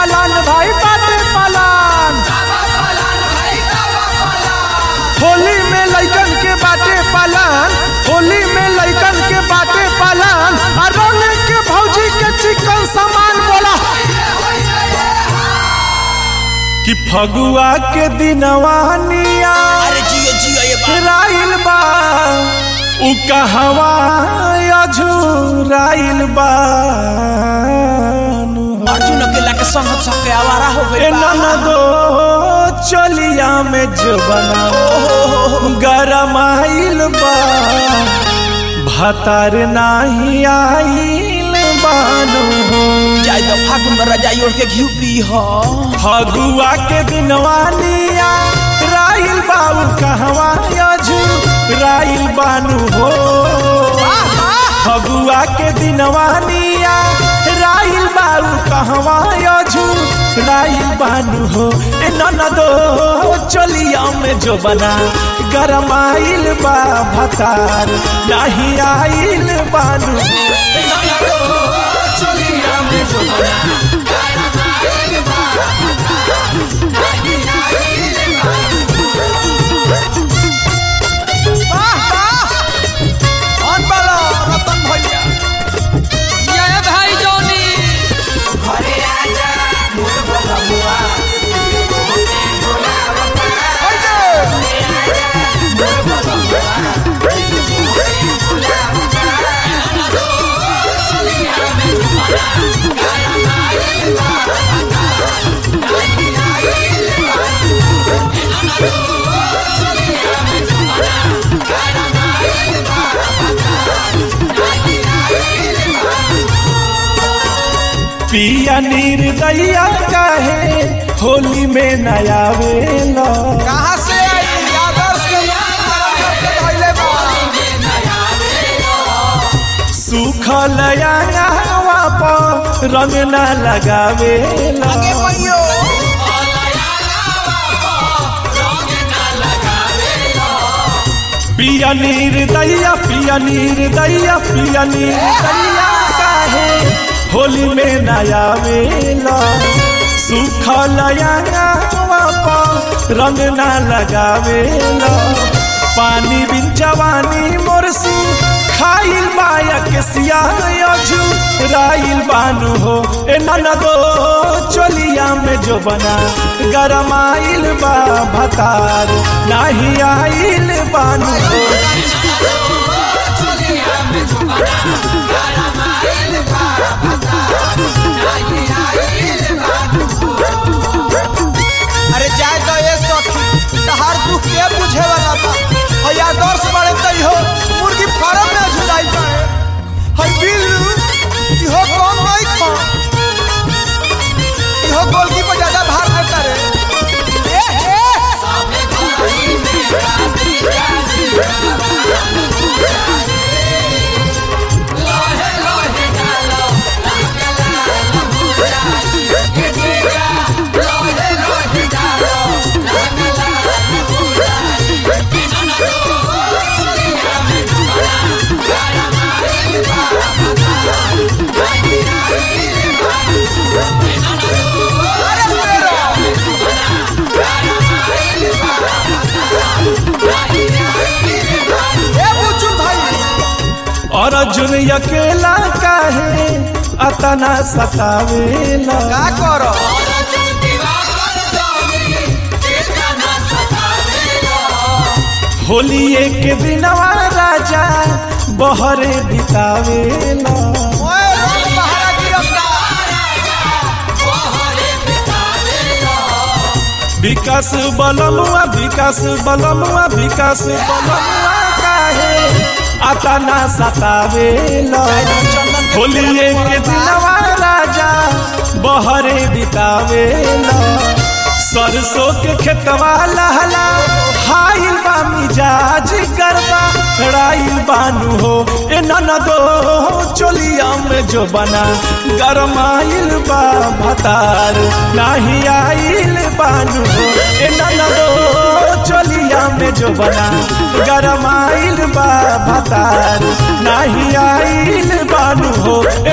plan भाई बाटे plan Holi में लइकन के बाटे पलान होली में लइकन के बाटे पलान आ रंग के भौजी के चिकन सामान बोला कि फगुआ के दिनवा निया अरे जियो जियो ये बात राइल बा उ कहवा अझुराइल बा अर्जुन अकेला के संग हम सबके आवारा हो ए गए बा ननदो चलिया में जो बना गरमाइल बा भतार नाही आइल बानो जाय तो फागुन में रजाई ओढ़ के घी पी हो फगुआ के दिनवा निया राइल बाबू कहवा अझू राइल बानू हो फगुआ के दिनवा निया राइल बाबू कहवा अझू राइल बानू हो ए ननदो चलिया में जो बना गरमाइल बा भतार नाही आइल बानू चलिया में जो बना कौन बोलो रतन भैया ये भाई जोनी पिया निर्दया काहे होली में नया वेला कहां से आई आदर्श के पहले बा सुखल अंगवा पर रंग न लगावेला आगे भैयो पिया निर्दया पिया निर्दया पिया निर्दया काहे होली में नया वेला सुखल अंगवा पर रंग न लगावेला पानी बिन जवानी मोरसी खाइल बाया के सिया अझू राइल बानू हो ए ननदो चलिया में जो बना गरमाइल बा भतार नाही आइल बानू हो अरे जाए तो ये सखी तहार दुख के बुझे वाला बा भैया आदर्श बड़े तई हो मुर्गी फार्म में झुराई बाड़े हई बिल्लू इहो कम नहीं खा इहो गोलकी पर ज्यादा भार देता रे ए ए अरे मेरा ए बुचू भाई और अर्जुन अकेला काहे अतना सतावेला का करो होली एक दिनवा राजा बहरे बितावेला ओए रंग बहारा गिरफ्ता विकास बलमुआ विकास बलमुआ विकास बलमुआ काहे अतना सतावेला होली एक दिनवा राजा बहरे बितावेला सरसों के खेतवा लहला हाइल बा मिजाज गरबा राइल बानू हो ए ननदो चोलिया में जो बना गरमाइल बा भतार नाही आइल बानू हो ए ननदो चोलिया में जो बना गरमाइल बा भतार नाही आइल बानू हो